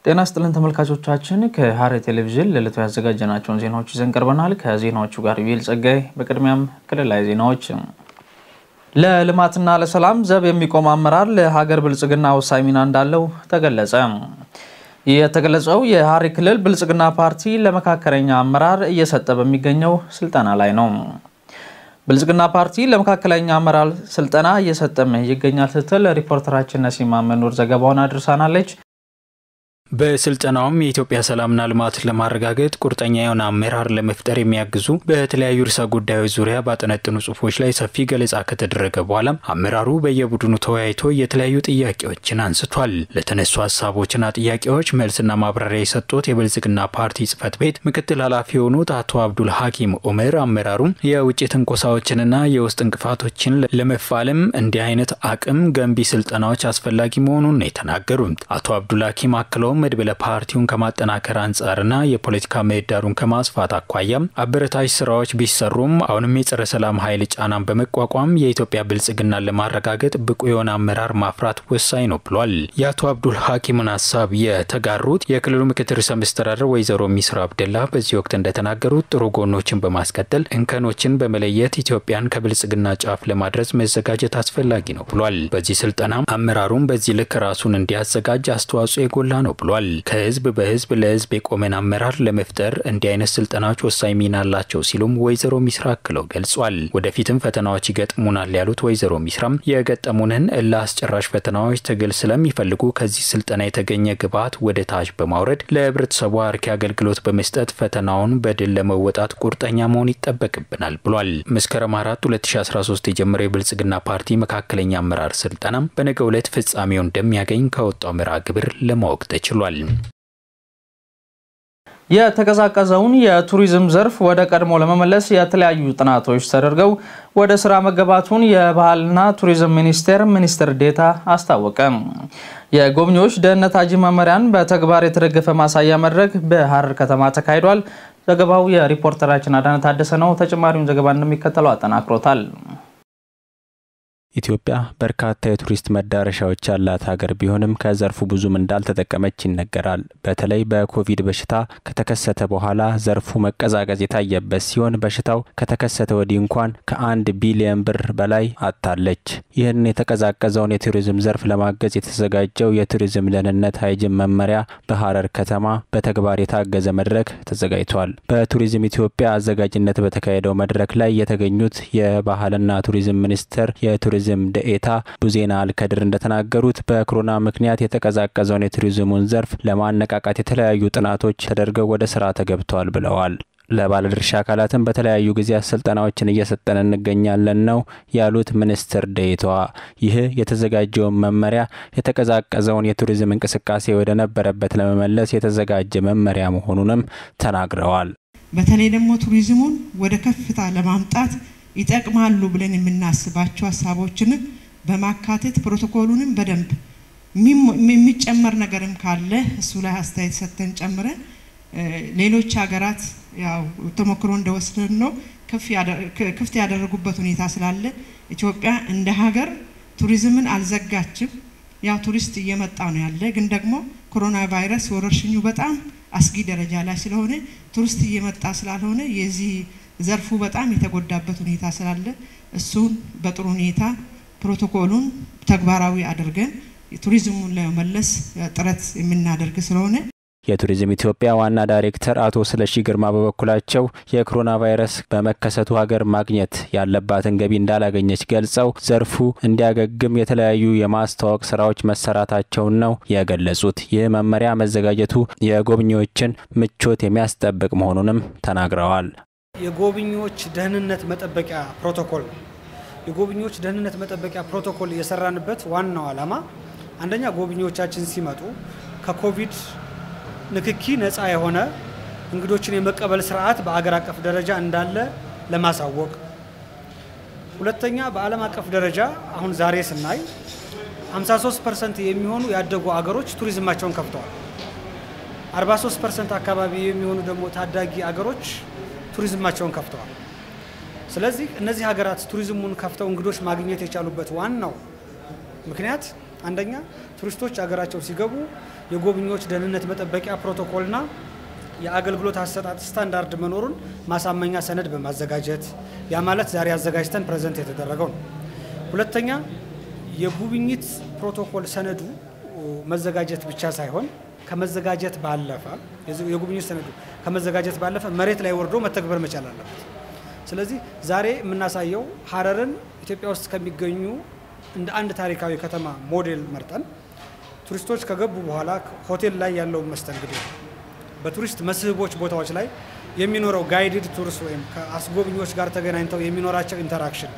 ጤና ስጥልን ተመልካቾቻችን፣ ከሐረሪ ቴሌቪዥን ለዕለቱ ያዘጋጀናቸውን ዜናዎች ይዘን ቀርበናል። ከዜናዎቹ ጋር ዩኤል ጸጋይ። በቅድሚያም ክልላዊ ዜናዎች። ለልማትና ለሰላም ዘብ የሚቆም አመራር ለሀገር ብልጽግና ወሳኝ ሚና እንዳለው ተገለጸ። ይህ የተገለጸው የሐረሪ ክልል ብልጽግና ፓርቲ ለመካከለኛ አመራር እየሰጠ በሚገኘው ስልጠና ላይ ነው። ብልጽግና ፓርቲ ለመካከለኛ አመራር ስልጠና እየሰጠም ይገኛል ስትል ሪፖርተራችን ነሲማ መኖር ዘገባውን አድርሳናለች። በስልጠናውም የኢትዮጵያ ሰላምና ልማት ለማረጋገጥ ቁርጠኛ የሆነ አመራር ለመፍጠር የሚያግዙ በተለያዩ ርዕሰ ጉዳዮች ዙሪያ ባጠነጥኑ ጽሁፎች ላይ ሰፊ ገለጻ ከተደረገ በኋላ አመራሩ በየቡድኑ ተወያይቶ የተለያዩ ጥያቄዎችን አንስቷል። ለተነሱ ሀሳቦችና ጥያቄዎች መልስና ማብራሪያ የሰጡት የብልጽግና ፓርቲ ጽህፈት ቤት ምክትል ኃላፊ የሆኑት አቶ አብዱል ሀኪም ኡመር አመራሩ የውጭ ትንኮሳዎችንና የውስጥ እንቅፋቶችን ለመፋለም እንዲህ አይነት አቅም ገንቢ ስልጠናዎች አስፈላጊ መሆኑን ነው የተናገሩት። አቶ አብዱል ሀኪም አክለው መድብለ ፓርቲውን ከማጠናከር አንጻርና የፖለቲካ ምህዳሩን ከማስፋት አኳያም አበረታች ስራዎች ቢሰሩም አሁንም የጸረ ሰላም ኃይል ጫናን በመቋቋም የኢትዮጵያ ብልጽግናን ለማረጋገጥ ብቁ የሆነ አመራር ማፍራት ወሳኝ ነው ብሏል። የአቶ አብዱል ሀኪምን ሀሳብ የተጋሩት የክልሉ ምክትል ርዕሰ መስተዳድር ወይዘሮ ሚስራ አብደላ በዚህ ወቅት እንደተናገሩት ጥሩ ጎኖችን በማስቀጠል እንከኖችን በመለየት ኢትዮጵያን ከብልጽግና ጫፍ ለማድረስ መዘጋጀት አስፈላጊ ነው ብሏል። በዚህ ስልጠና አመራሩን በዚህ ልክ ራሱን እንዲያዘጋጅ አስተዋጽኦ የጎላ ነው ብሏል። ከህዝብ በህዝብ ለህዝብ የቆመን አመራር ለመፍጠር እንዲህ አይነት ስልጠናዎች ወሳኝ ሚና አላቸው ሲሉም ወይዘሮ ሚስራ አክለው ገልጿል። ወደፊትም ፈተናዎች ይገጥሙናል ያሉት ወይዘሮ ሚስራም የገጠሙንን እልህ አስጨራሽ ፈተናዎች ትግል ስለሚፈልጉ ከዚህ ስልጠና የተገኘ ግብዓት ወደ ታች በማውረድ ለህብረተሰቡ አርኪ አገልግሎት በመስጠት ፈተናውን በድል ለመወጣት ቁርጠኛ መሆን ይጠበቅብናል ብሏል። መስከረም አራት 2013 የጀመረው የብልጽግና ፓርቲ መካከለኛ አመራር ስልጠናም በነገው ዕለት ፍጻሜው እንደሚያገኝ ከወጣው መርሃ ግብር ለማወቅ ተችሏል። የተቀዛቀዘውን የቱሪዝም ዘርፍ ወደ ቀድሞ ለመመለስ የተለያዩ ጥናቶች ተደርገው ወደ ስራ መገባቱን የባህልና ቱሪዝም ሚኒስቴር ሚኒስትር ዴኤታ አስታወቀ። የጎብኚዎች ደህንነት አጂ መመሪያን በተግባር የተደገፈ ማሳያ መድረክ በሐረር ከተማ ተካሂዷል። ዘገባው የሪፖርተራችን አዳነ ታደሰ ነው። ተጨማሪውን ዘገባ እንደሚከተለው አጠናክሮታል። ኢትዮጵያ በርካታ የቱሪስት መዳረሻዎች ያላት ሀገር ቢሆንም ከዘርፉ ብዙም እንዳልተጠቀመች ይነገራል። በተለይ በኮቪድ በሽታ ከተከሰተ በኋላ ዘርፉ መቀዛቀዝ የታየበት ሲሆን በሽታው ከተከሰተ ወዲህ እንኳን ከአንድ ቢሊየን ብር በላይ አጥታለች። ይህን የተቀዛቀዘውን የቱሪዝም ዘርፍ ለማገዝ የተዘጋጀው የቱሪዝም ደህንነት ሃይጅን መመሪያ በሐረር ከተማ በተግባር የታገዘ መድረክ ተዘጋጅቷል። በቱሪዝም ኢትዮጵያ አዘጋጅነት በተካሄደው መድረክ ላይ የተገኙት የባህልና ቱሪዝም ሚኒስቴር የቱሪዝም ቱሪዝም ደኤታ ቡዜና አልከድር እንደተናገሩት በኮሮና ምክንያት የተቀዛቀዘውን የቱሪዝሙን ዘርፍ ለማነቃቃት የተለያዩ ጥናቶች ተደርገው ወደ ስራ ተገብተዋል ብለዋል። ለባለድርሻ አካላትም በተለያዩ ጊዜያት ስልጠናዎችን እየሰጠን እንገኛለን ነው ያሉት ሚኒስትር ደኤታዋ። ይህ የተዘጋጀውን መመሪያ የተቀዛቀዘውን የቱሪዝም እንቅስቃሴ ወደ ነበረበት ለመመለስ የተዘጋጀ መመሪያ መሆኑንም ተናግረዋል። በተለይ ደግሞ ቱሪዝሙን ወደ ከፍታ ለማምጣት ይጠቅማሉ ብለን የምናስባቸው ሀሳቦችንም በማካተት ፕሮቶኮሉንም በደንብ የሚጨመር ነገርም ካለ እሱ ላይ አስተያየት ሰጥተን ጨምረን ሌሎች ሀገራት ያው ተሞክሮ እንደወሰድን ነው ክፍት ያደረጉበት ሁኔታ ስላለ ኢትዮጵያ እንደ ሀገር ቱሪዝምን አልዘጋችም። ያው ቱሪስት እየመጣ ነው ያለ፣ ግን ደግሞ ኮሮና ቫይረስ ወረርሽኙ በጣም አስጊ ደረጃ ላይ ስለሆነ ቱሪስት እየመጣ ስላልሆነ የዚህ ዘርፉ በጣም የተጎዳበት ሁኔታ ስላለ እሱን በጥሩ ሁኔታ ፕሮቶኮሉን ተግባራዊ አድርገን ቱሪዝሙን ለመመለስ ጥረት የምናደርግ ስለሆነ የቱሪዝም ኢትዮጵያ ዋና ዳይሬክተር አቶ ስለሺ ግርማ በበኩላቸው የኮሮና ቫይረስ በመከሰቱ ሀገር ማግኘት ያለባትን ገቢ እንዳላገኘች ገልጸው ዘርፉ እንዲያገግም የተለያዩ የማስተዋወቅ ስራዎች መሰራታቸውን ነው የገለጹት። ይህ መመሪያ መዘጋጀቱ የጎብኚዎችን ምቾት የሚያስጠብቅ መሆኑንም ተናግረዋል። የጎብኚዎች ደህንነት መጠበቂያ ፕሮቶኮል ነው። የጎብኚዎች ደህንነት መጠበቂያ ፕሮቶኮል የሰራንበት ዋናው ዓላማ አንደኛ ጎብኚዎቻችን ሲመጡ ከኮቪድ ንክኪ ነፃ የሆነ እንግዶችን የመቀበል ስርዓት በአገር አቀፍ ደረጃ እንዳለ ለማሳወቅ፣ ሁለተኛ በዓለም አቀፍ ደረጃ አሁን ዛሬ ስናይ 53 ፐርሰንት የሚሆኑ ያደጉ አገሮች ቱሪዝማቸውን ከፍተዋል። 43 ፐርሰንት አካባቢ የሚሆኑ ደግሞ ታዳጊ አገሮች ቱሪዝማቸውን ከፍተዋል። ስለዚህ እነዚህ ሀገራት ቱሪዝሙን ከፍተው እንግዶች ማግኘት የቻሉበት ዋናው ምክንያት አንደኛ ቱሪስቶች ሀገራቸው ሲገቡ የጎብኚዎች ደህንነት መጠበቂያ ፕሮቶኮልና የአገልግሎት አሰጣጥ ስታንዳርድ መኖሩን ማሳመኛ ሰነድ በማዘጋጀት ያ ማለት ዛሬ አዘጋጅተን ፕሬዘንት የተደረገው ነው። ሁለተኛ የጉብኝት ፕሮቶኮል ሰነዱ መዘጋጀት ብቻ ሳይሆን ከመዘጋጀት ባለፈ የጉብኝት ሰነዱ ከመዘጋጀት ባለፈ መሬት ላይ ወርዶ መተግበር መቻል አለበት። ስለዚህ ዛሬ የምናሳየው ሀረርን ኢትዮጵያ ውስጥ ከሚገኙ እንደ አንድ ታሪካዊ ከተማ ሞዴል መርጠን ቱሪስቶች ከገቡ በኋላ ሆቴል ላይ ያለውን መስተንግዶ በቱሪስት መስህቦች ቦታዎች ላይ የሚኖረው ጋይድድ ቱርስ ወይም ከአስጎብኚዎች ጋር ተገናኝተው የሚኖራቸው ኢንተራክሽን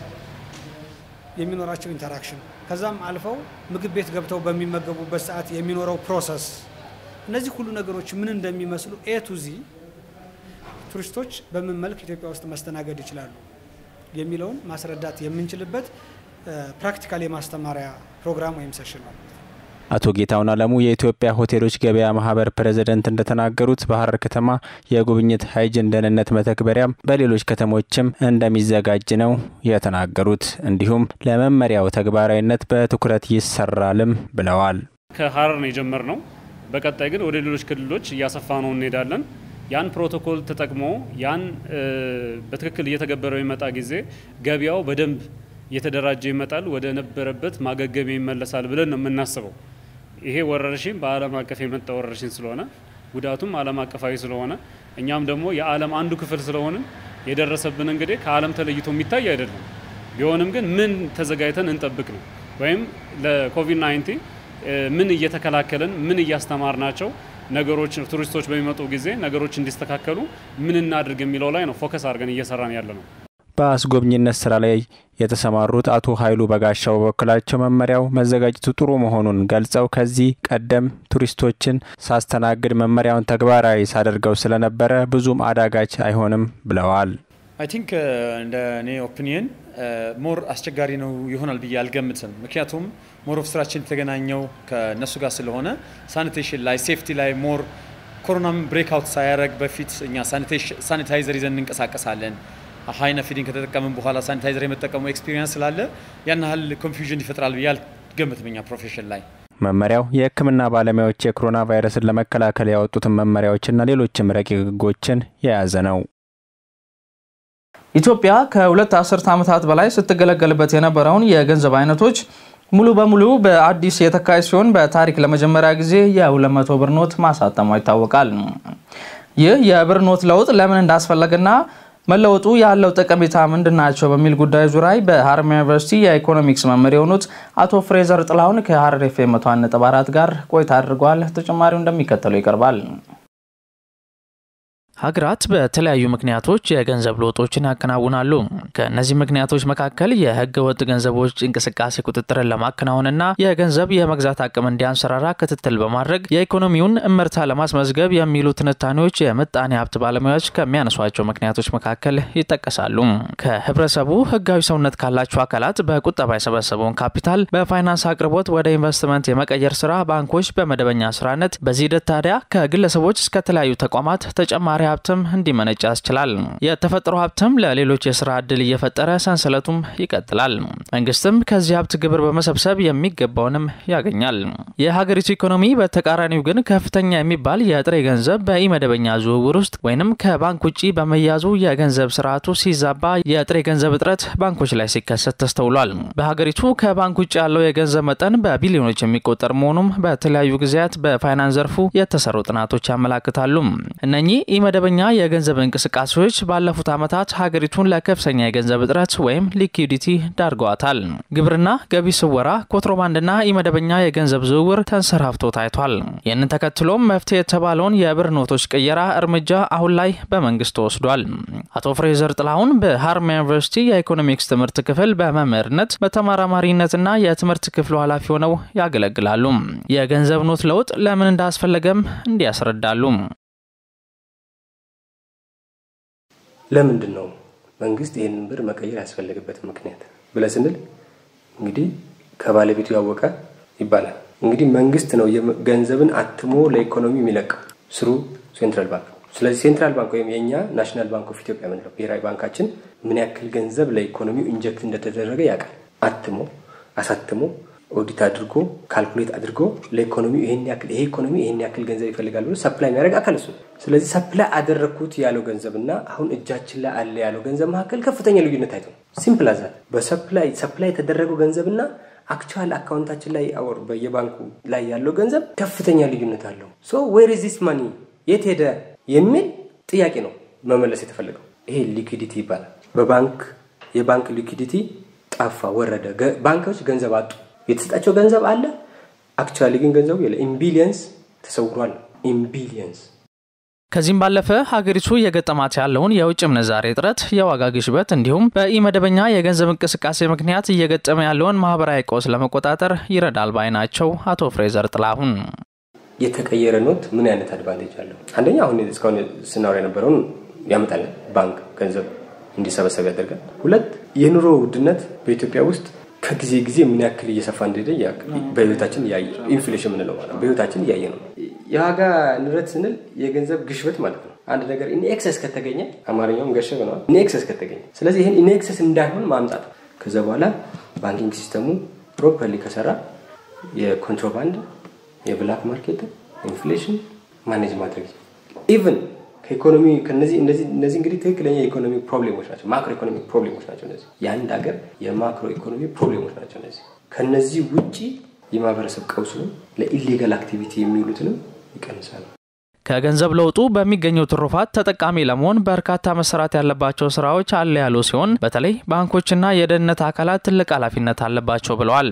የሚኖራቸው ኢንተራክሽን ከዛም አልፈው ምግብ ቤት ገብተው በሚመገቡበት ሰዓት የሚኖረው ፕሮሰስ እነዚህ ሁሉ ነገሮች ምን እንደሚመስሉ ኤ ቱ ዚ ቱሪስቶች በምን መልክ ኢትዮጵያ ውስጥ መስተናገድ ይችላሉ የሚለውን ማስረዳት የምንችልበት ፕራክቲካል የማስተማሪያ ፕሮግራም ወይም ሰሽን ነው። አቶ ጌታሁን አለሙ የኢትዮጵያ ሆቴሎች ገበያ ማህበር ፕሬዝደንት እንደተናገሩት በሀረር ከተማ የጉብኝት ሀይጅን ደህንነት መተግበሪያም በሌሎች ከተሞችም እንደሚዘጋጅ ነው የተናገሩት። እንዲሁም ለመመሪያው ተግባራዊነት በትኩረት ይሰራልም ብለዋል። ከሀረር ነው የጀመርነው። በቀጣይ ግን ወደ ሌሎች ክልሎች እያሰፋ ነው እንሄዳለን። ያን ፕሮቶኮል ተጠቅሞ ያን በትክክል እየተገበረው የመጣ ጊዜ ገበያው በደንብ እየተደራጀ ይመጣል፣ ወደ ነበረበት ማገገሚያ ይመለሳል ብለን ነው የምናስበው። ይሄ ወረርሽኝ በዓለም አቀፍ የመጣ ወረርሽኝ ስለሆነ ጉዳቱም ዓለም አቀፋዊ ስለሆነ እኛም ደግሞ የዓለም አንዱ ክፍል ስለሆንን የደረሰብን እንግዲህ ከዓለም ተለይቶ የሚታይ አይደለም። ቢሆንም ግን ምን ተዘጋጅተን እንጠብቅ ነው ወይም ለኮቪድ 19 ምን እየተከላከልን ምን እያስተማርናቸው ነገሮች ቱሪስቶች በሚመጡ ጊዜ ነገሮች እንዲስተካከሉ ምን እናድርግ የሚለው ላይ ነው ፎከስ አድርገን እየሰራን ያለ ነው። በአስጎብኝነት ስራ ላይ የተሰማሩት አቶ ኃይሉ በጋሻው በበኩላቸው መመሪያው መዘጋጀቱ ጥሩ መሆኑን ገልጸው ከዚህ ቀደም ቱሪስቶችን ሳስተናግድ መመሪያውን ተግባራዊ ሳደርገው ስለነበረ ብዙም አዳጋች አይሆንም ብለዋል። አይ ቲንክ እንደ እኔ ኦፒኒየን ሞር አስቸጋሪ ነው ይሆናል ብዬ አልገምትም። ምክንያቱም ሞር ኦፍ ስራችን የተገናኘው ከእነሱ ጋር ስለሆነ ሳኒቴሽን ላይ ሴፍቲ ላይ ሞር ኮሮናም ብሬክ አውት ሳያደርግ በፊት እኛ ሳኒታይዘር ይዘን እንንቀሳቀሳለን። ሀይነ ፊዲንግ ከተጠቀምን በኋላ ሳኒታይዘር የመጠቀሙ ኤክስፒሪየንስ ስላለ ያን ያህል ኮንፊውዥን ይፈጥራል ብዬ አልገምትም እኛ ፕሮፌሽን ላይ። መመሪያው የሕክምና ባለሙያዎች የኮሮና ቫይረስን ለመከላከል ያወጡትን መመሪያዎችና ሌሎችም ረቂቅ ሕጎችን የያዘ ነው። ኢትዮጵያ ከሁለት አስርት ዓመታት በላይ ስትገለገልበት የነበረውን የገንዘብ አይነቶች ሙሉ በሙሉ በአዲስ የተካሄድ ሲሆን በታሪክ ለመጀመሪያ ጊዜ የ200 ብር ኖት ማሳተሟ ይታወቃል። ይህ የብር ኖት ለውጥ ለምን እንዳስፈለገና መለወጡ ያለው ጠቀሜታ ምንድናቸው በሚል ጉዳይ ዙሪያ በሀረማያ ዩኒቨርሲቲ የኢኮኖሚክስ መምህር የሆኑት አቶ ፍሬዘር ጥላሁን ከሀረር ኤፍ ኤም 100.4 ጋር ቆይታ አድርገዋል። ተጨማሪው እንደሚከተለው ይቀርባል። ሀገራት በተለያዩ ምክንያቶች የገንዘብ ለውጦችን ያከናውናሉ። ከእነዚህ ምክንያቶች መካከል የህገ ወጥ ገንዘቦች እንቅስቃሴ ቁጥጥርን ለማከናወንና የገንዘብ የመግዛት አቅም እንዲያንሰራራ ክትትል በማድረግ የኢኮኖሚውን እመርታ ለማስመዝገብ የሚሉ ትንታኔዎች የምጣኔ ሀብት ባለሙያዎች ከሚያነሷቸው ምክንያቶች መካከል ይጠቀሳሉ። ከህብረተሰቡ ህጋዊ ሰውነት ካላቸው አካላት በቁጠባ የሰበሰበውን ካፒታል በፋይናንስ አቅርቦት ወደ ኢንቨስትመንት የመቀየር ስራ ባንኮች በመደበኛ ስራነት፣ በዚህ ሂደት ታዲያ ከግለሰቦች እስከ ተለያዩ ተቋማት ተጨማሪ ሀብትም እንዲመነጭ ያስችላል። የተፈጥሮ ሀብትም ለሌሎች የስራ እድል እየፈጠረ ሰንሰለቱም ይቀጥላል። መንግስትም ከዚህ ሀብት ግብር በመሰብሰብ የሚገባውንም ያገኛል። የሀገሪቱ ኢኮኖሚ በተቃራኒው ግን ከፍተኛ የሚባል የጥሬ ገንዘብ በኢመደበኛ ዝውውር ውስጥ ወይንም ከባንክ ውጭ በመያዙ የገንዘብ ስርዓቱ ሲዛባ የጥሬ ገንዘብ እጥረት ባንኮች ላይ ሲከሰት ተስተውሏል። በሀገሪቱ ከባንክ ውጭ ያለው የገንዘብ መጠን በቢሊዮኖች የሚቆጠር መሆኑም በተለያዩ ጊዜያት በፋይናንስ ዘርፉ የተሰሩ ጥናቶች ያመላክታሉ። እነኚህ መደበኛ የገንዘብ እንቅስቃሴዎች ባለፉት ዓመታት ሀገሪቱን ለከፍተኛ የገንዘብ እጥረት ወይም ሊኩዊዲቲ ዳርገዋታል። ግብርና፣ ገቢ ስወራ፣ ኮንትሮባንድና ኢመደበኛ የገንዘብ ዝውውር ተንሰራፍቶ ታይቷል። ይህንን ተከትሎም መፍትሄ የተባለውን የብር ኖቶች ቅየራ እርምጃ አሁን ላይ በመንግስት ተወስዷል። አቶ ፍሬዘር ጥላሁን በሀረማያ ዩኒቨርሲቲ የኢኮኖሚክስ ትምህርት ክፍል በመምህርነት በተመራማሪነትና የትምህርት ክፍሉ ኃላፊ ሆነው ያገለግላሉ። የገንዘብ ኖት ለውጥ ለምን እንዳስፈለገም እንዲያስረዳሉ። ለምንድን ነው መንግስት ይህንን ብር መቀየር ያስፈለገበት ምክንያት ብለህ ስንል እንግዲህ ከባለቤቱ ያወቀ ይባላል። እንግዲህ መንግስት ነው ገንዘብን አትሞ ለኢኮኖሚ የሚለቀው ስሩ ሴንትራል ባንክ። ስለዚህ ሴንትራል ባንክ ወይም የእኛ ናሽናል ባንክ ኦፍ ኢትዮጵያ የምንለው ብሔራዊ ባንካችን ምን ያክል ገንዘብ ለኢኮኖሚው ኢንጀክት እንደተደረገ ያውቃል። አትሞ አሳትሞ ኦዲት አድርጎ ካልኩሌት አድርጎ ለኢኮኖሚው ይሄን ያክል ይሄ ኢኮኖሚ ይሄን ያክል ገንዘብ ይፈልጋል ብሎ ሰፕላይ የሚያደርግ አካል እሱ። ስለዚህ ሰፕላይ አደረግኩት ያለው ገንዘብና አሁን እጃችን ላይ አለ ያለው ገንዘብ መካከል ከፍተኛ ልዩነት አይቶ ሲምፕል አዛት በሰፕላይ ሰፕላይ የተደረገው ገንዘብና አክቹዋል አካውንታችን ላይ አወር በየባንኩ ላይ ያለው ገንዘብ ከፍተኛ ልዩነት አለው። ሶ ዌር ኢዝ ዚስ ማኒ የት ሄደ የሚል ጥያቄ ነው መመለስ የተፈለገው። ይሄ ሊኩዲቲ ይባላል። በባንክ የባንክ ሊኩዲቲ ጠፋ፣ ወረደ። ባንኮች ገንዘብ አጡ። የተሰጣቸው ገንዘብ አለ፣ አክቹዋሊ ግን ገንዘቡ የለ። ኢምቢሊየንስ ተሰውሯል። ኢምቢሊየንስ ከዚህም ባለፈ ሀገሪቱ የገጠማት ያለውን የውጭ ምንዛሬ እጥረት፣ የዋጋ ግሽበት እንዲሁም በኢመደበኛ የገንዘብ እንቅስቃሴ ምክንያት እየገጠመ ያለውን ማህበራዊ ቀውስ ለመቆጣጠር ይረዳል ባይ ናቸው አቶ ፍሬዘር ጥላሁን። የተቀየረ ኖት ምን አይነት አድቫንቴጅ አለው? አንደኛ አሁን እስካሁን ስናወራ የነበረውን ያመጣልን ባንክ ገንዘብ እንዲሰበሰብ ያደርጋል። ሁለት የኑሮ ውድነት በኢትዮጵያ ውስጥ ከጊዜ ጊዜ ምን ያክል እየሰፋ እንደሄደ በህይወታችን እያየ ኢንፍሌሽን ምንለው ማለት በህይወታችን እያየ ነው። የዋጋ ንረት ስንል የገንዘብ ግሽበት ማለት ነው። አንድ ነገር ኢንኤክሰስ ከተገኘ አማርኛውም ገሸ ብለዋል። ኢንኤክሰስ ከተገኘ ስለዚህ ይህን ኢንኤክሰስ እንዳይሆን ማምጣት ከዛ በኋላ ባንኪንግ ሲስተሙ ፕሮፐርሊ ከሰራ የኮንትሮባንድ የብላክ ማርኬት ኢንፍሌሽን ማኔጅ ማድረግ ኢቨን ከኢኮኖሚ ከነዚህ እነዚህ እነዚህ እንግዲህ ትክክለኛ የኢኮኖሚ ፕሮብሌሞች ናቸው። ማክሮ ኢኮኖሚክ ፕሮብሌሞች ናቸው። እነዚህ የአንድ ሀገር የማክሮ ኢኮኖሚ ፕሮብሌሞች ናቸው። እነዚህ ከነዚህ ውጪ የማህበረሰብ ቀውሱንም ለኢሌጋል አክቲቪቲ የሚውሉትንም ይቀንሳሉ። ከገንዘብ ለውጡ በሚገኘው ትሩፋት ተጠቃሚ ለመሆን በርካታ መሰራት ያለባቸው ስራዎች አለ ያሉ ሲሆን በተለይ ባንኮችና የደህንነት አካላት ትልቅ ኃላፊነት አለባቸው ብለዋል።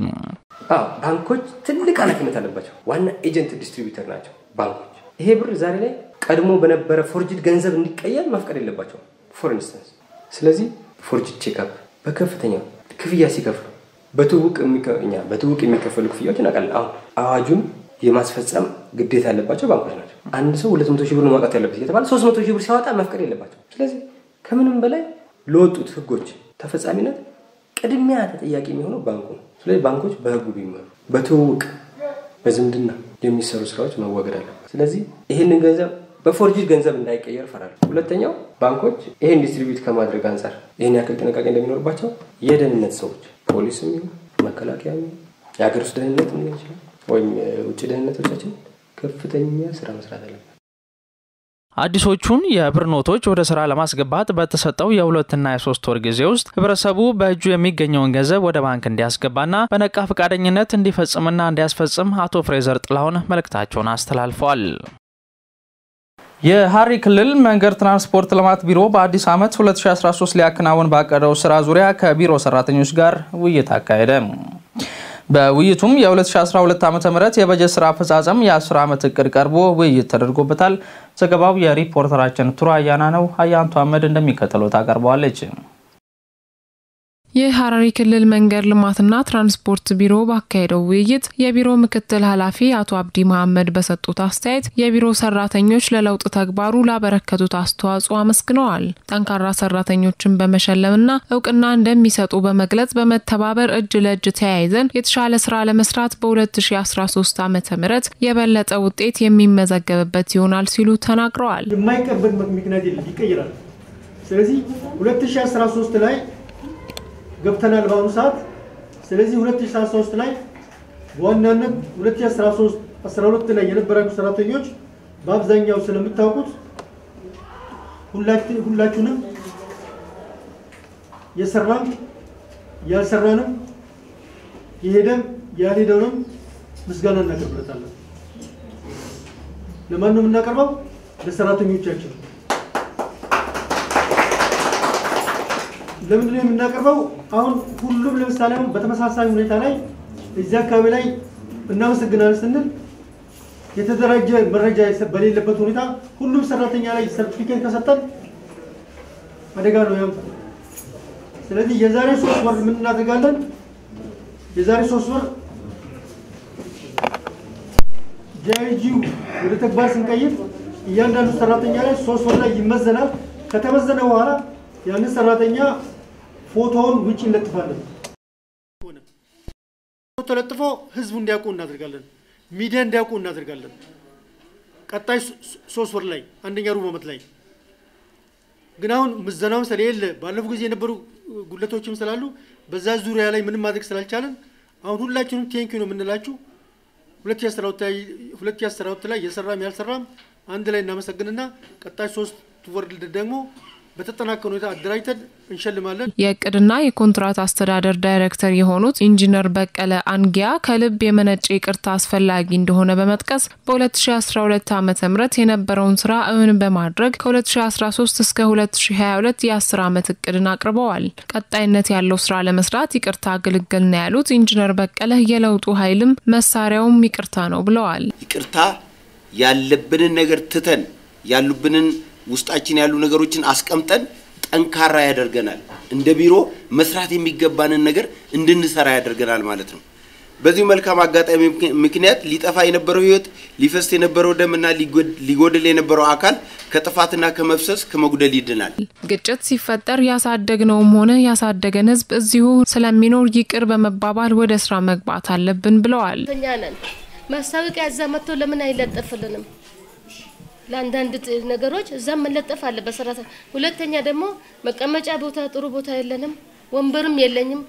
ባንኮች ትልቅ ኃላፊነት አለባቸው። ዋና ኤጀንት ዲስትሪቢዩተር ናቸው ባንኮች። ይሄ ብር ዛሬ ላይ ቀድሞ በነበረ ፎርጅድ ገንዘብ እንዲቀየር መፍቀድ የለባቸው ፎር ኢንስተንስ። ስለዚህ ፎርጅድ ቼክአፕ በከፍተኛ ክፍያ ሲከፍሉ በትውውቅ በትውውቅ የሚከፈሉ ክፍያዎች እናውቃለን። አሁን አዋጁን የማስፈጸም ግዴታ ያለባቸው ባንኮች ናቸው። አንድ ሰው ሁለት መቶ ሺህ ብር ማውጣት ያለበት እየተባለ ሶስት መቶ ሺህ ብር ሲያወጣ መፍቀድ የለባቸው። ስለዚህ ከምንም በላይ ለወጡት ህጎች ተፈጻሚነት ቅድሚያ ተጠያቂ የሚሆነው ባንኩ ነው። ስለዚህ ባንኮች በህጉ ቢመሩ በትውውቅ በዝምድና የሚሰሩ ስራዎች መወገድ አለበት። ስለዚህ ይህንን ገንዘብ በፎርጅድ ገንዘብ እንዳይቀየር እፈራለሁ። ሁለተኛው ባንኮች ይህን ዲስትሪቢዩት ከማድረግ አንጻር ይህን ያክል ጥንቃቄ እንደሚኖርባቸው የደህንነት ሰዎች ፖሊስም ይሁን መከላከያ የሀገር ውስጥ ደህንነት ሊሆን ይችላል ወይም የውጭ ደህንነቶቻችን ከፍተኛ ስራ መስራት አለበት። አዲሶቹን የብር ኖቶች ወደ ስራ ለማስገባት በተሰጠው የሁለትና የሶስት ወር ጊዜ ውስጥ ህብረተሰቡ በእጁ የሚገኘውን ገንዘብ ወደ ባንክ እንዲያስገባና በነቃ ፈቃደኝነት እንዲፈጽምና እንዲያስፈጽም አቶ ፍሬዘር ጥላሁን መልእክታቸውን አስተላልፈዋል። የሀረሪ ክልል መንገድ ትራንስፖርት ልማት ቢሮ በአዲስ ዓመት 2013 ሊያከናውን ባቀደው ስራ ዙሪያ ከቢሮ ሰራተኞች ጋር ውይይት አካሄደ። በውይይቱም የ2012 ዓ ም የበጀት ስራ አፈጻጸም የ10 ዓመት እቅድ ቀርቦ ውይይት ተደርጎበታል። ዘገባው የሪፖርተራችን ቱራ አያና ነው። አያንቱ አህመድ እንደሚከተለው ታቀርበዋለች። የሀረሪ ክልል መንገድ ልማትና ትራንስፖርት ቢሮ ባካሄደው ውይይት የቢሮ ምክትል ኃላፊ አቶ አብዲ መሐመድ በሰጡት አስተያየት የቢሮ ሰራተኞች ለለውጥ ተግባሩ ላበረከቱት አስተዋጽኦ አመስግነዋል። ጠንካራ ሰራተኞችን በመሸለምና እውቅና እንደሚሰጡ በመግለጽ በመተባበር እጅ ለእጅ ተያይዘን የተሻለ ስራ ለመስራት በ2013 ዓ ም የበለጠ ውጤት የሚመዘገብበት ይሆናል ሲሉ ተናግረዋል። የማይቀርበት ምክንያት የለም፣ ይቀይራል። ስለዚህ 2013 ላይ ገብተናል በአሁኑ ሰዓት። ስለዚህ 2013 ላይ በዋናነት 2013 12 ላይ የነበራችሁ ሰራተኞች በአብዛኛው ስለምታውቁት ሁላችሁንም የሰራም ያልሰራንም የሄደም ያልሄደውንም ምስጋና እናቀርብለታለን። ለማን ነው የምናቀርበው? ለሰራተኞቻችን። ለምንድን ነው የምናቀርበው? አሁን ሁሉም ለምሳሌ አሁን በተመሳሳይ ሁኔታ ላይ እዚህ አካባቢ ላይ እናመሰግናለን ስንል የተደራጀ መረጃ በሌለበት ሁኔታ ሁሉም ሰራተኛ ላይ ሰርቲፊኬት ከሰጠን አደጋ ነው ያምጣ። ስለዚህ የዛሬ ሶስት ወር ምን እናደርጋለን? የዛሬ ሶስት ወር ጂአይጂው ወደ ተግባር ስንቀይር እያንዳንዱ ሰራተኛ ላይ ሶስት ወር ላይ ይመዘናል። ከተመዘነ በኋላ ያንን ሰራተኛ ፎቶውን ውጭ እንለጥፋለን። ተለጥፎ ህዝቡ እንዲያውቁ እናደርጋለን። ሚዲያ እንዲያውቁ እናደርጋለን። ቀጣይ ሶስት ወር ላይ አንደኛ ሩብ ዓመት ላይ ግን አሁን ምዘናውን ስለሌለ ባለፉ ጊዜ የነበሩ ጉለቶችም ስላሉ በዛ ዙሪያ ላይ ምንም ማድረግ ስላልቻለን አሁን ሁላችንም ቴንኪ ነው የምንላችሁ። ሁለት ሺህ አስራ ሁለት ላይ የሰራም ያልሰራም አንድ ላይ እናመሰግንና ቀጣይ ሶስት ወርድ ደግሞ በተጠናከረ ሁኔታ አደራጅተን እንሸልማለን። የእቅድና የኮንትራት አስተዳደር ዳይሬክተር የሆኑት ኢንጂነር በቀለ አንጊያ ከልብ የመነጨ ይቅርታ አስፈላጊ እንደሆነ በመጥቀስ በ2012 ዓ ም የነበረውን ስራ እውን በማድረግ ከ2013 እስከ 2022 የ10 ዓመት እቅድን አቅርበዋል። ቀጣይነት ያለው ስራ ለመስራት ይቅርታ አገልግል ነው ያሉት ኢንጂነር በቀለ የለውጡ ኃይልም መሳሪያውም ይቅርታ ነው ብለዋል። ይቅርታ ያለብንን ነገር ትተን ያሉብንን ውስጣችን ያሉ ነገሮችን አስቀምጠን ጠንካራ ያደርገናል። እንደ ቢሮ መስራት የሚገባንን ነገር እንድንሰራ ያደርገናል ማለት ነው። በዚሁ መልካም አጋጣሚ ምክንያት ሊጠፋ የነበረው ህይወት፣ ሊፈስ የነበረው ደምና ሊጎድል የነበረው አካል ከጥፋትና ከመፍሰስ ከመጉደል ይድናል። ግጭት ሲፈጠር ያሳደግነውም ሆነ ያሳደገን ህዝብ እዚሁ ስለሚኖር ይቅር በመባባል ወደ ስራ መግባት አለብን ብለዋል። እኛ ነን ማስታወቂያ እዛ መጥቶ ለምን አይለጠፍልንም? ለአንዳንድ ነገሮች እዛም መለጠፍ አለ በሰራተ ሁለተኛ ደግሞ መቀመጫ ቦታ ጥሩ ቦታ የለንም፣ ወንበርም የለኝም።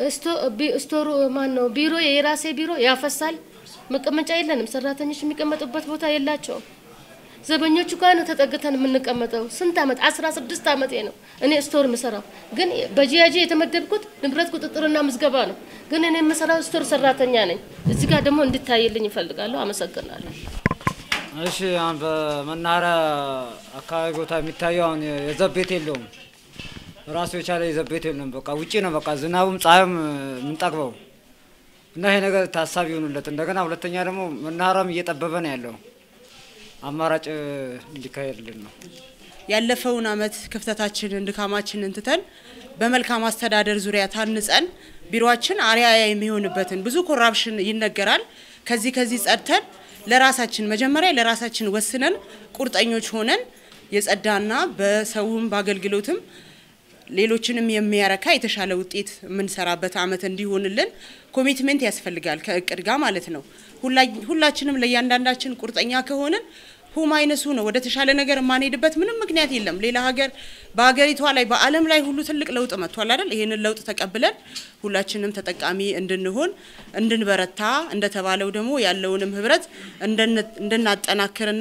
ስቶሩ ማን ነው ቢሮ የራሴ ቢሮ ያፈሳል። መቀመጫ የለንም። ሰራተኞች የሚቀመጡበት ቦታ የላቸውም። ዘበኞቹ ጋር ነው ተጠግተን የምንቀመጠው። ስንት አመት? አስራ ስድስት አመቴ ነው እኔ ስቶር የምሰራው። ግን በጂያጂ የተመደብኩት ንብረት ቁጥጥርና ምዝገባ ነው። ግን እኔ የምሰራው ስቶር ሰራተኛ ነኝ። እዚህ ጋር ደግሞ እንድታይልኝ ይፈልጋለሁ። አመሰግናለሁ። እሺ አሁን በመናኸሪያ አካባቢ ቦታ የሚታየው አሁን የዘብ ቤት የለውም። ራሱ የቻለ የዘብ ቤት የለውም። በቃ ውጪ ነው በቃ ዝናቡም ፀሐዩም የምንጠግበው እና ይሄ ነገር ታሳቢ ይሆኑለት። እንደገና ሁለተኛ ደግሞ መናኸሪያም እየጠበበ ነው ያለው። አማራጭ እንዲካሄድልን ነው። ያለፈውን አመት ክፍተታችንን ድካማችንን ትተን በመልካም አስተዳደር ዙሪያ ታንጸን ቢሮችን አርአያ የሚሆንበትን ብዙ ኮራፕሽን ይነገራል። ከዚህ ከዚህ ጸድተን ለራሳችን መጀመሪያ ለራሳችን ወስነን ቁርጠኞች ሆነን የጸዳና በሰውም በአገልግሎትም ሌሎችንም የሚያረካ የተሻለ ውጤት የምንሰራበት አመት እንዲሆንልን ኮሚትመንት ያስፈልጋል ከእቅድ ጋር ማለት ነው። ሁላችንም ለእያንዳንዳችን ቁርጠኛ ከሆንን ሁማይነሱ ነው ወደ ተሻለ ነገር የማንሄድበት ምንም ምክንያት የለም። ሌላ ሀገር በሀገሪቷ ላይ በዓለም ላይ ሁሉ ትልቅ ለውጥ መጥቷል አይደል? ይህንን ለውጥ ተቀብለን ሁላችንም ተጠቃሚ እንድንሆን እንድንበረታ፣ እንደተባለው ደግሞ ያለውንም ህብረት እንድናጠናክርና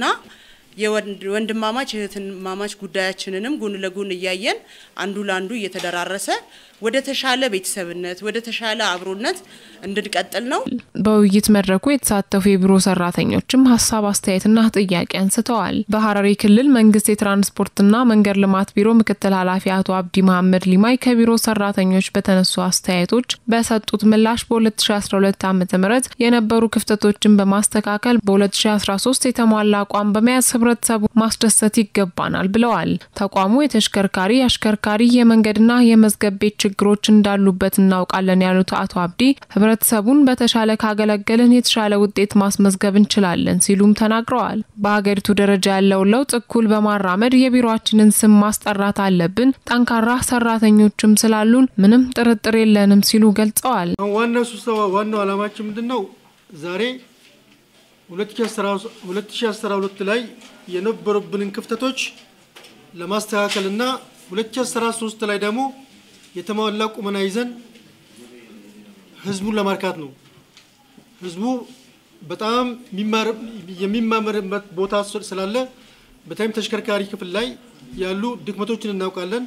የወንድማማች እህትማማች ጉዳያችንንም ጎን ለጎን እያየን አንዱ ለአንዱ እየተደራረሰ ወደ ተሻለ ቤተሰብነት ወደ ተሻለ አብሮነት እንድንቀጥል ነው። በውይይት መድረኩ የተሳተፉ የቢሮ ሰራተኞችም ሀሳብ አስተያየትና ጥያቄ አንስተዋል። በሀረሪ ክልል መንግስት የትራንስፖርትና መንገድ ልማት ቢሮ ምክትል ኃላፊ አቶ አብዲ መሀመድ ሊማይ ከቢሮ ሰራተኞች በተነሱ አስተያየቶች በሰጡት ምላሽ በ2012 ዓ ም የነበሩ ክፍተቶችን በማስተካከል በ2013 የተሟላ አቋም በመያዝ ህብረተሰቡ ማስደሰት ይገባናል ብለዋል። ተቋሙ የተሽከርካሪ አሽከርካሪ የመንገድና የመዝገብ ቤት ችግሮች እንዳሉበት እናውቃለን ያሉት አቶ አብዲ ህብረተሰቡን በተሻለ ካገለገልን የተሻለ ውጤት ማስመዝገብ እንችላለን ሲሉም ተናግረዋል። በሀገሪቱ ደረጃ ያለውን ለውጥ እኩል በማራመድ የቢሮአችንን ስም ማስጠራት አለብን። ጠንካራ ሰራተኞችም ስላሉን ምንም ጥርጥር የለንም ሲሉ ገልጸዋል። ዋናው ስብሰባ ዋናው ዓላማችን ምንድን ነው? ዛሬ 2012 ላይ የነበሩብንን ክፍተቶች ለማስተካከልና 2013 ላይ ደግሞ የተሟላ ቁመና ይዘን ህዝቡን ለማርካት ነው። ህዝቡ በጣም የሚማመርበት ቦታ ስላለ በተለይም ተሽከርካሪ ክፍል ላይ ያሉ ድክመቶችን እናውቃለን።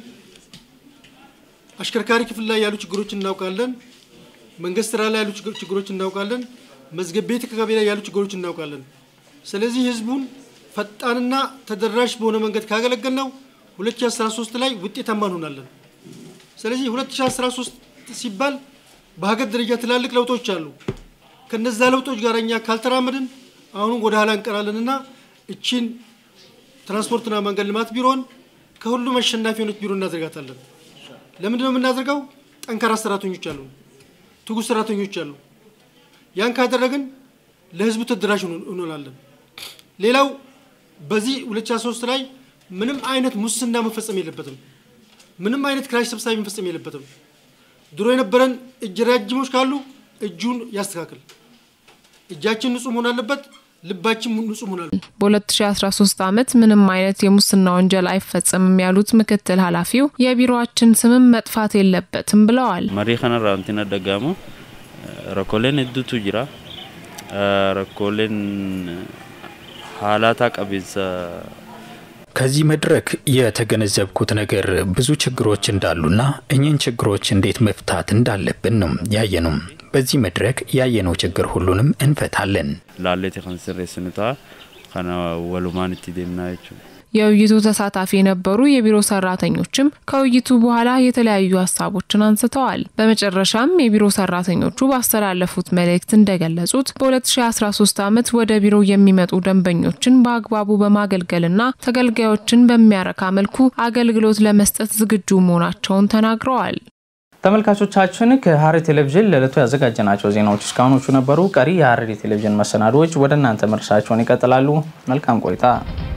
አሽከርካሪ ክፍል ላይ ያሉ ችግሮችን እናውቃለን። መንግስት ስራ ላይ ያሉ ችግሮችን እናውቃለን። መዝገብ ቤት አካባቢ ላይ ያሉ ችግሮችን እናውቃለን። ስለዚህ ህዝቡን ፈጣንና ተደራሽ በሆነ መንገድ ካገለገል ነው 2013 ላይ ውጤታማ እንሆናለን። ስለዚህ 2013 ሲባል በሀገር ደረጃ ትላልቅ ለውጦች አሉ። ከነዛ ለውጦች ጋር እኛ ካልተራመድን አሁንም ወደ ኋላ እንቀራለንና እቺን ትራንስፖርትና መንገድ ልማት ቢሮን ከሁሉም አሸናፊ የሆነች ቢሮ እናደርጋታለን። ለምንድን ነው የምናደርገው? ጠንካራ ሰራተኞች አሉ፣ ትጉህ ሰራተኞች አሉ። ያን ካደረግን ለህዝቡ ተደራሽ እንሆናለን። ሌላው በዚህ 2013 ላይ ምንም አይነት ሙስና መፈጸም የለበትም። ምንም አይነት ክራሽ ሰብሳቢ መፈጸም የለበትም። ድሮ የነበረን እጅ ረጃጅሞች ካሉ እጁን ያስተካክል። እጃችን ንጹህ መሆን አለበት። ልባችን ንጹህ መሆን አለበት። በ2013 ዓመት ምንም አይነት የሙስና ወንጀል አይፈጸምም ያሉት ምክትል ኃላፊው የቢሮአችን ስምም መጥፋት የለበትም ብለዋል። መሪ ከነራ እንቲነ ደጋሙ rakkooleen hedduutu jira. Rakkooleen haalata qabeessa ከዚህ መድረክ የተገነዘብኩት ነገር ብዙ ችግሮች እንዳሉና እኚህን ችግሮች እንዴት መፍታት እንዳለብን ነው ያየነው። በዚህ መድረክ ያየነው ችግር ሁሉንም እንፈታለን። ላሌት ከንስሬስኑታ ከነ ወሉማን እtti deemnaa jechuudha. የውይይቱ ተሳታፊ የነበሩ የቢሮ ሰራተኞችም ከውይይቱ በኋላ የተለያዩ ሀሳቦችን አንስተዋል። በመጨረሻም የቢሮ ሰራተኞቹ ባስተላለፉት መልእክት እንደገለጹት በ2013 ዓመት ወደ ቢሮ የሚመጡ ደንበኞችን በአግባቡ በማገልገልና ተገልጋዮችን በሚያረካ መልኩ አገልግሎት ለመስጠት ዝግጁ መሆናቸውን ተናግረዋል። ተመልካቾቻችን ከሐረሪ ቴሌቪዥን ለዕለቱ ያዘጋጀናቸው ዜናዎች እስካሁኖቹ ነበሩ። ቀሪ የሐረሪ ቴሌቪዥን መሰናዶዎች ወደ እናንተ መድረሳቸውን ይቀጥላሉ። መልካም ቆይታ